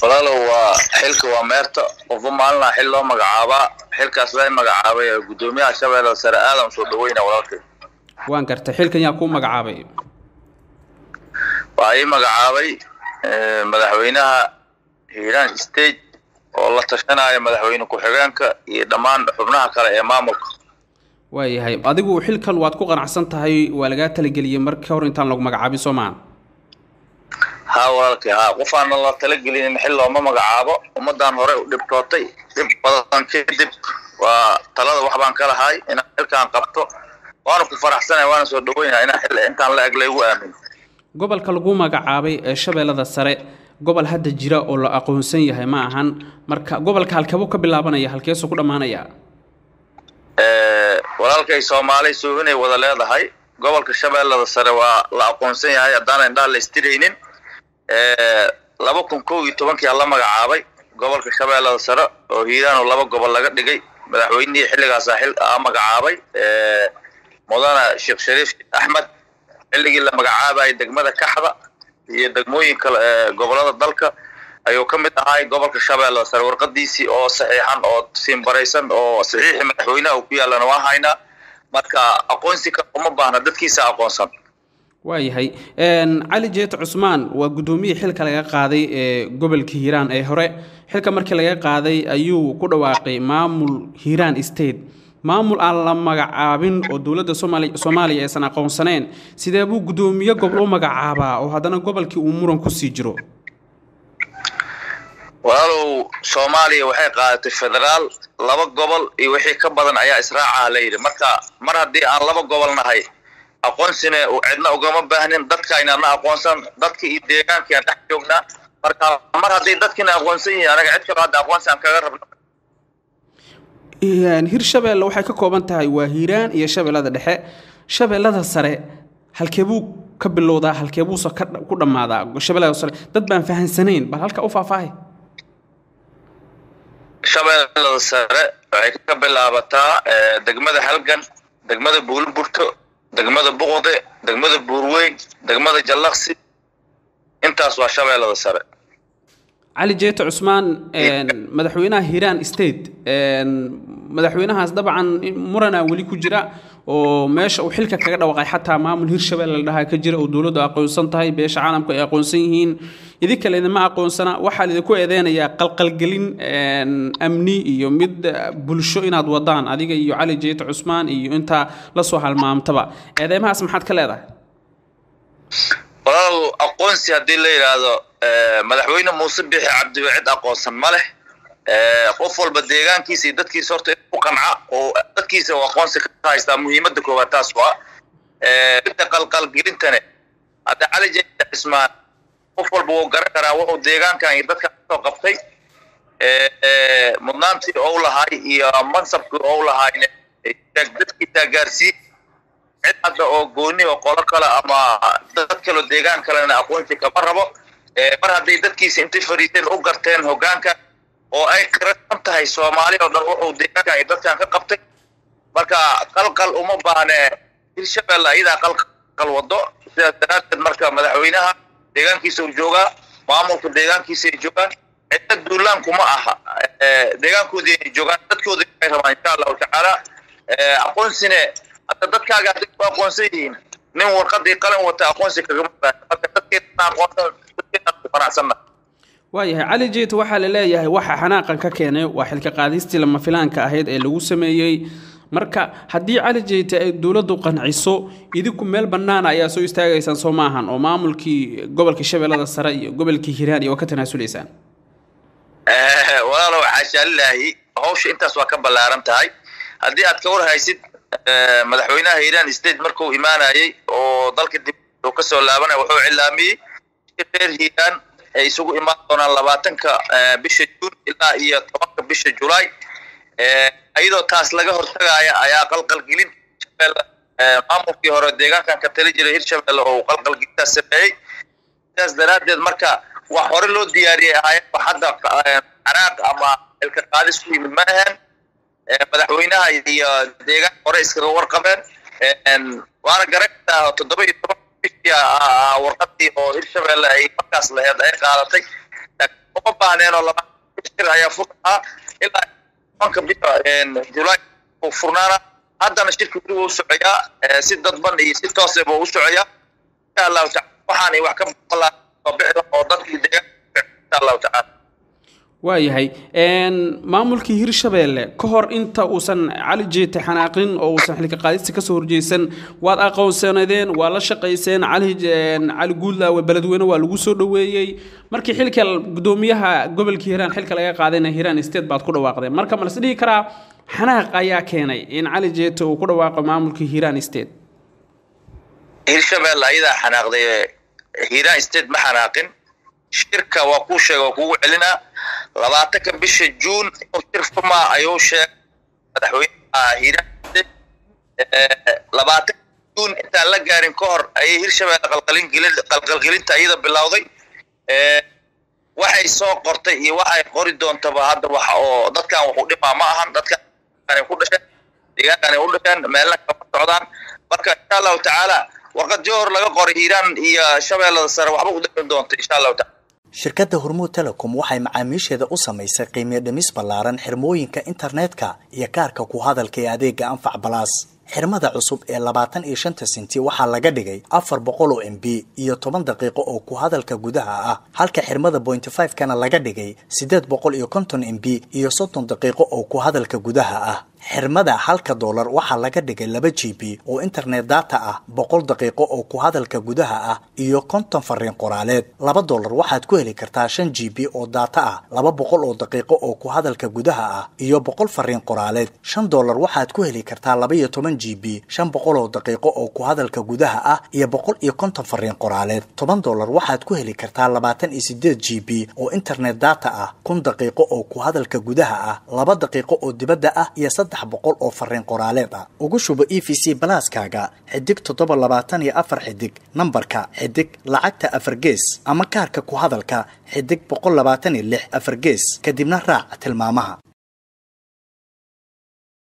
walaalow waa xilka waa meerta qofba maalinaa xil loo magacaabaa xilkaas la magacaabay ee guddoomiyaha shabeellada sare aadan soo dhaweyna walaalkay waan gartay xilkan yaa kuu magacaabay waxaa ii magacaabay madaxweynaha hiiraan state oo la tashanaya madaxweyne ku-xigeenka iyo dhammaan xubnaha kale ee maamulka waayahay adigu xilkan waad ku qanacsan tahay waa lagaa talageliyey markii hor intaan lagu magacaabin soo maahan haa walaalkay haa qofaanan la talagelinin xil looma magacaabo ummadan hore u dhibtootay dhib badan kadib waa talada wax baan ka lahay inaan xilkaan qabto waana ku faraxsanaya waana soo dhaweynaya inaan xil intaan la eg laygu aamin gobolka lagu magacaabay ee shabeellada sare gobol hadda jira oo la aqoonsan yahay ma ahan marka gobolka halkeebuu ka bilaabanaya halkeesuu ku dhammaanaya walaalkay soomaali suuginay wada leedahay gobolka shabeellada sare waa la aqoonsan yahay haddaan indhaa la istiraynin laba kun kow iyo tobankii la magacaabay gobolka shabeellada sare oo hiiraan oo laba gobol laga dhigay madaxweynihii xilligaasaa xil a magacaabay mudane sheekh shariif axmed xilligii la magacaabayay degmada kaxda iyo degmooyin kale ee gobolada dalka ayuu ka mid ahay gobolka shabeellada sare warqadiisii oo saxiixan oo siinbaraysan oo saxiixii madaxweynaha uu ku yaallana waa haynaa marka aqoonsi ka uma baahna dadkiisa aqoonsan waayahay cali jeeta cusmaan waa guddoomiyii xilka laga qaaday ee gobolka hiiraan ee hore xilka markii laga qaaday ayuu ku dhawaaqay maamul hiiraan state maamul aan la magacaabin oo dowladda soomaali soomaaliya aysan aqoonsaneen sidee buu guddoomiye gobol u magacaabaa oo haddana gobolkii uu muran kusii jiro walaalow soomaaliya waxay qaadatay federaal laba gobol iyo wixii ka badan ayaa israacaha la yidhi marka mar haddii aan laba gobol nahay aqoonsina cidna ugama baahnin dadkaynana aqoonsan dadka iyo deegaankii aan dhex joognaa marka mar hadday dadkiina aqoonsan yihiin anaga cid kalo hadda aqoonsi aan kaga rabno hirshabeelle waxay ka kooban tahay waa hiiraan iyo shabeellada dhexe shabeellada sare halkeebuu ka bilowdaa halkeebuusa ku dhammaadaa shabeellada sare dad baan fahansanayn bal halka u faahfaahay shabeellada sare waxay ka bilaabataa degmada halgan degmada buulburto degmada buqde degmada buurweyn degmada jallaqsi intaas waa shabeellada sare cali jeeto cusmaan madaxweynaha hiiraan state madaxweynahaas dabcan muranaa weli ku jira oo meesha uu xilka kaga dhawaaqay xataa maamul hirshabelle la dhahaa ka jira oo dowladdu aqoonsan tahay beesha caalamku ay aqoonsan yihiin idinka laydinma aqoonsana waxaa laydinku eedeynayaa qalqalgelin amni iyo mid bulsho inaad wadaan adiga iyo cali jeeto cusmaan iyo intaa lasoo halmaamtaba eedeymahaas maxaad ka leedahay walaal aqoonsi haddii la yidhaahdo madaxweyne muuse bixi cabdiwe cid aqoonsan ma leh qof walba deegaankiisa iyo dadkiisa horta in ku qanca oo dadkiisa uu aqoonsi ka haystaa muhiimadda koowaad taas waa midda qalqalgelintane hadda cali jeeta cismaan qof walba wuu garan karaa wuxuu deegaankan iyo dadkan kasoo qabtay mudnaantii ou lahay iyo mansabkii ou lahayne dadkiisaa gaarsiiy cid hadda oo gooni oo qolo kale ama dad kaleo deegaan kalena aqoonsi kama rabo mar hadday dadkiisa intay fariiseen u garteen hoggaanka oo ay qirasan tahay soomaali oo dhan wuxuu deegaankan iyo dadkan ka qabtay marka qalqal uma baahne hirshabelle ayadaa qalqal wado sidaas daraaddeed marka madaxweynaha deegaankiisa uu joogaa maamulka deegaankiisa ay joogaan cidda duulaanku ma aha deegaankoodii ay joogaan dadkoodii ay rabaan insha allahu tacaala aqoonsine hadda dadkaaga hadday ku aqoonsan yihiin nin warqadii qalin wata aqoonsi kagama baahan marka dadkeena aqoonsan dadkeena ku faraxsanna waayahay cali jeeta waxaa la leeyahay waxa xanaaqan ka keenay waa xilka qaadistii lama filaanka ahayd ee lagu sameeyey marka haddii cali jeeta ay dowladdu qanciso idinku meel bannaan ayaa soo istaagaysaan soo maahan oo maamulkii gobolka shabeellada sare iyo gobolkii hiiraan iyo waa ka tanaasulaysaan walaalow xaashaalilaahi hawsha intaas waa ka ballaaran tahay haddii aad ka war haysid madaxweynaha hiiraan state markuu imaanayey oo dalka dib uu ka soo laabanaya wuxuu cilaamiyey reer hiiraan ay isugu imaan doonaan labaatanka bisha juun ilaa iyo tobanka bisha julaay iyadoo taas laga hortagaya ayaa qalqalgelin hirshabelle maamulkii hore deegaankan ka tali jiray hirshabelle oo qalqalgelintaas sameeyey sidaas daraaddeed marka wax hore loo diyaariyey ahaayeen wax hadda caraaq ama xilka qaadis ku yimid ma ahan madaxweynaha iyo deegaan hore iskaga warqabeen waana garan kartaa toddoba iyo toban bishii warqadii oo hirshabelle ay markaas laheed ay qaadatay uma baahneen oo laba shir ayaa furahaa ilaa tobanka bisha julaay uu furnaana haddana shirka weli wuu socoyaa si dadban iyo si toose buu u socoyaa insha allahu tacala waxaan wax ka maqlaa oo bixda oo dadkii deegaanka insha allahu tacala waayahay maamulkii hirshabeelle ka hor inta uusan cali jeete xanaaqin oo uusan xilka qaadista kasoo horjeysan waad aqoonsanadeen waa la shaqayseen cali cali guudlaawe beledweyne waa lagu soo dhoweeyey markii xilka gudoomiyaha gobolka hiiraan xilka laga qaadayna hiiraan state baad ku dhawaaqdeen marka ma las dhihi karaa xanaaq ayaa keenay in cali jeete uu ku dhawaaqo maamulkii hiiraan state hirshabeelle ayadaa xanaaqday hiiraan state ma xanaaqin shirka waa kuu sheega waa kugu celinaa labaatanka bisha juun inuu shir furmaa ayuu sheegay madaxweynaha hiiraan labaatanka juun intaan la gaarin ka hor ayay hirshabeelle qalqalgelinta iyada bilowday waxay soo qortay iyo waxay qori doontaba hadda wax oo dadkan wax u dhimaa ma ahan dadkan ku dhasheen deegaankanay u dhasheen meelna kama socdaan marka insha allahu tacaala warqad johor laga qoray hiiraan iyo shabeellada sare waxba u dhimi doonta insha allahu taala shirkadda hormuud telecom waxay macaamiisheeda u samaysay qiimiyo dhimis ballaaran xirmooyinka internetka iyo kaarka ku hadalka ee adeega anfac balaas xirmada cusub ee labaatan iyo shanta senti waxaa laga dhigay afar boqol oo m b iyo toban daqiiqo oo ku hadalka gudaha ah halka xirmada bointy five kana laga dhigay siddeed boqol iyo konton m b iyo soddon daqiiqo oo ku hadalka gudaha ah xirmada halka doolar waxaa laga dhigay laba g b oo internet data ah boqol daqiiqo oo ku hadalka gudaha ah iyo konton fariin qoraaleed laba doolar waxaad ku heli kartaa shan g b oo data ah laba boqol oo daqiiqo oo ku hadalka gudaha ah iyo boqol fariin qoraaleed shan doolar waxaad ku heli kartaa laba iyo toban g b shan boqol oo daqiiqo oo ku hadalka gudaha ah iyo boqol iyo konton fariin qoraaleed toban doolar waxaad ku heli kartaa labaatan iyo sideed g b oo internet data ah kun daqiiqo oo ku hadalka gudaha ah laba daqiiqo oo dibadda ah iyo saddex boqol oo fariin qoraaleed ah ugu shubo e v c balaaskaaga xidig toddoba labaatan iyo afar xidig nambarka xidig lacagta afar gees ama kaarka ku hadalka xidig boqol labaatan iyo lix afar gees kadibna raac tilmaamaha